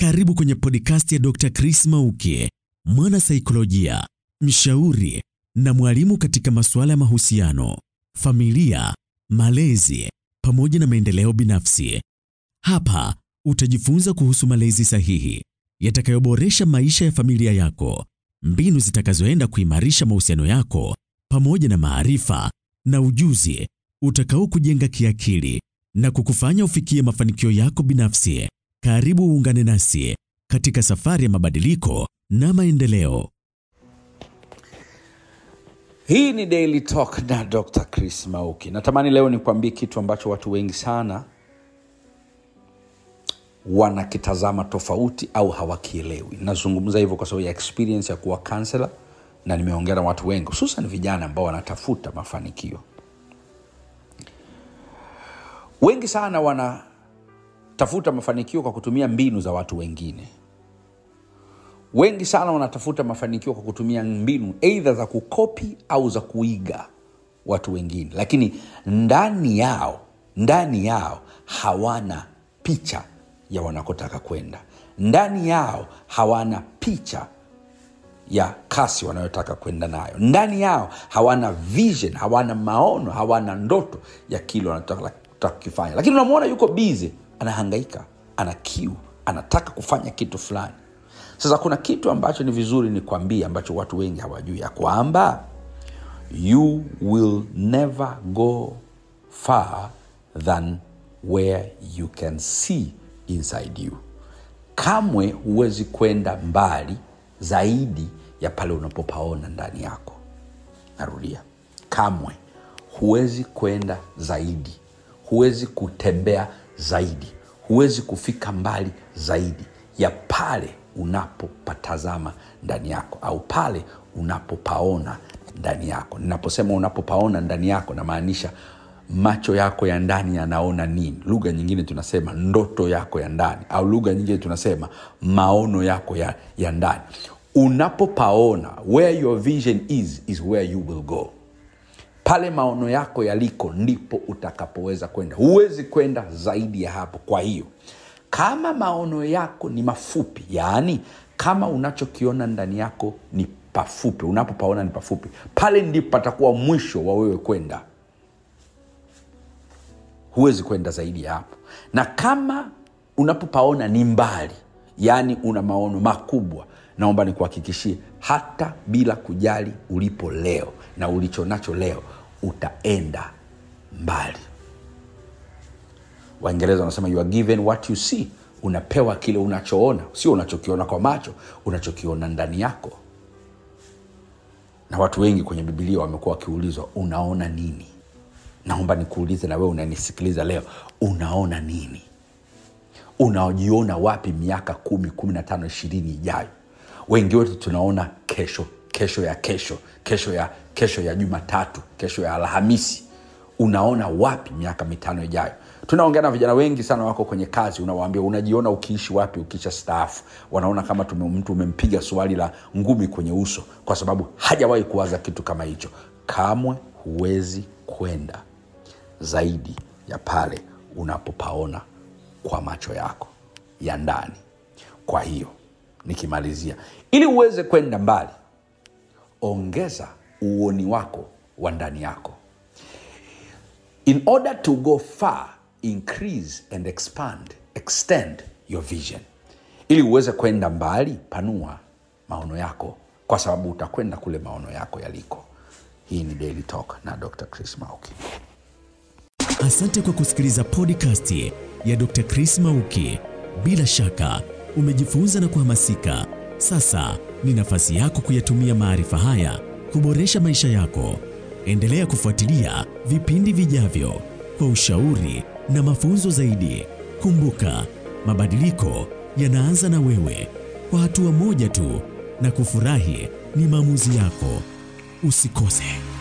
Karibu kwenye podcast ya Dr. Chris Mauki, mwana saikolojia, mshauri na mwalimu katika masuala ya mahusiano, familia, malezi pamoja na maendeleo binafsi. Hapa utajifunza kuhusu malezi sahihi yatakayoboresha maisha ya familia yako, mbinu zitakazoenda kuimarisha mahusiano yako pamoja na maarifa na ujuzi utakao kujenga kiakili na kukufanya ufikie mafanikio yako binafsi. Karibu uungane nasi katika safari ya mabadiliko na maendeleo. Hii ni Daily Talk na Dr. Chris Mauki. Natamani leo nikwambie kitu ambacho watu wengi sana wanakitazama tofauti au hawakielewi. Nazungumza hivyo kwa sababu ya experience ya kuwa counselor na nimeongea na watu wengi, hususan vijana ambao wanatafuta mafanikio. Wengi sana wanatafuta mafanikio kwa kutumia mbinu za watu wengine. Wengi sana wanatafuta mafanikio kwa kutumia mbinu eidha za kukopi au za kuiga watu wengine, lakini ndani yao ndani yao hawana picha ya wanakotaka kwenda. Ndani yao hawana picha ya kasi wanayotaka kwenda nayo. Ndani yao hawana vision, hawana maono, hawana ndoto ya kile wanataka kukifanya, lakini unamwona yuko bize, anahangaika, ana kiu, anataka kufanya kitu fulani. Sasa kuna kitu ambacho ni vizuri ni kuambia, ambacho watu wengi hawajui, ya kwamba you will never go far than where you can see inside you. Kamwe huwezi kwenda mbali zaidi ya pale unapopaona ndani yako. Narudia, kamwe huwezi kwenda zaidi, huwezi kutembea zaidi, huwezi kufika mbali zaidi ya pale unapopatazama ndani yako au pale unapopaona ndani yako. Ninaposema unapopaona ndani yako, namaanisha macho yako ya ndani yanaona nini. Lugha nyingine tunasema ndoto yako ya ndani, au lugha nyingine tunasema maono yako ya, ya ndani. Unapopaona, where your vision is is where you will go. Pale maono yako yaliko ndipo utakapoweza kwenda, huwezi kwenda zaidi ya hapo. Kwa hiyo kama maono yako ni mafupi, yaani kama unachokiona ndani yako ni pafupi, unapopaona ni pafupi, pale ndipo patakuwa mwisho wa wewe kwenda huwezi kwenda zaidi ya hapo. Na kama unapopaona ni mbali, yaani una maono makubwa, naomba nikuhakikishie, hata bila kujali ulipo leo na ulicho nacho leo, utaenda mbali. Waingereza wanasema you are given what you see, unapewa kile unachoona, sio unachokiona kwa macho, unachokiona ndani yako. Na watu wengi kwenye Bibilia wamekuwa wakiulizwa unaona nini? Naomba nikuulize na wewe unanisikiliza leo, unaona nini? Unajiona wapi miaka kumi, kumi na tano, ishirini ijayo? Wengi wetu tunaona kesho, kesho ya kesho, kesho ya kesho ya Jumatatu, kesho ya Alhamisi. Unaona wapi miaka mitano ijayo? Tunaongea na vijana wengi sana wako kwenye kazi, unawaambia unajiona ukiishi wapi ukisha staafu. Wanaona kama tume, mtu umempiga swali la ngumi kwenye uso, kwa sababu hajawahi kuwaza kitu kama hicho. Kamwe huwezi kwenda zaidi ya pale unapopaona kwa macho yako ya ndani. Kwa hiyo nikimalizia, ili uweze kwenda mbali, ongeza uoni wako wa ndani yako. In order to go far, increase and expand, extend your vision. Ili uweze kwenda mbali, panua maono yako, kwa sababu utakwenda kule maono yako yaliko. Hii ni Daily Talk na Dr. Chris Mauki. Asante kwa kusikiliza podcast ya Dr. Chris Mauki. Bila shaka umejifunza na kuhamasika. Sasa ni nafasi yako kuyatumia maarifa haya kuboresha maisha yako. Endelea kufuatilia vipindi vijavyo kwa ushauri na mafunzo zaidi. Kumbuka, mabadiliko yanaanza na wewe, kwa hatua moja tu, na kufurahi ni maamuzi yako. Usikose.